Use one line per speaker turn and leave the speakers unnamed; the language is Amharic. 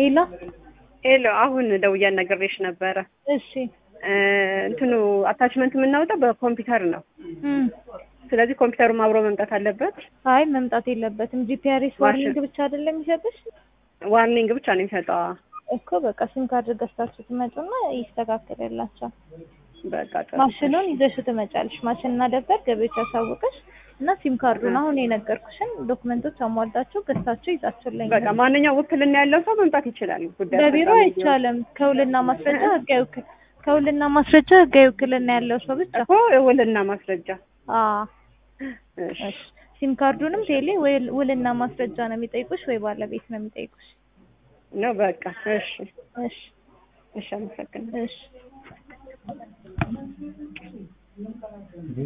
ሄሎ
ሄሎ አሁን ደውዬ ነግሬሽ ነበረ።
እሺ
እ እንትኑ አታችመንት የምናወጣው በኮምፒውተር ነው።
እም
ስለዚህ ኮምፒውተሩም አብሮ መምጣት አለበት።
አይ መምጣት የለበትም። ጂፒአርኤስ ዋርኒንግ ብቻ አይደለም የሚሰጥሽ
ዋርኒንግ ብቻ ነው የሚሰጠው።
እኮ በቃ ሲም ካርድ ገዝታችሁ ትመጡና ይስተካከልላችኋል።
በቃ ጥሩ።
ማሽኑን ይዘሽው ትመጫለሽ። ማሽንና ደብተር ገቢዎች ያሳውቀሽ እና ሲም ካርዱን አሁን የነገርኩሽን ዶክመንቶች አሟልታችሁ ገዝታችሁ ይዛችሁልኝ።
በቃ ማንኛውም ውክልና ያለው ሰው መምጣት ይችላል። ጉዳይ
በቢሮ
አስፈጻሚ
አይቻልም። ከውልና ማስረጃ ህጋዊ ውክል ከውልና ማስረጃ ህጋዊ ውክልና ያለው ሰው ብቻ።
እኮ ውልና ማስረጃ።
አዎ
እሺ
እሺ። ሲም ካርዱንም ቴሌ ወይ ውልና ማስረጃ ነው የሚጠይቁሽ ወይ ባለቤት ነው የሚጠይቁሽ።
ነው በቃ እሺ
እሺ
እሺ አመሰግናለሁ።
እሺ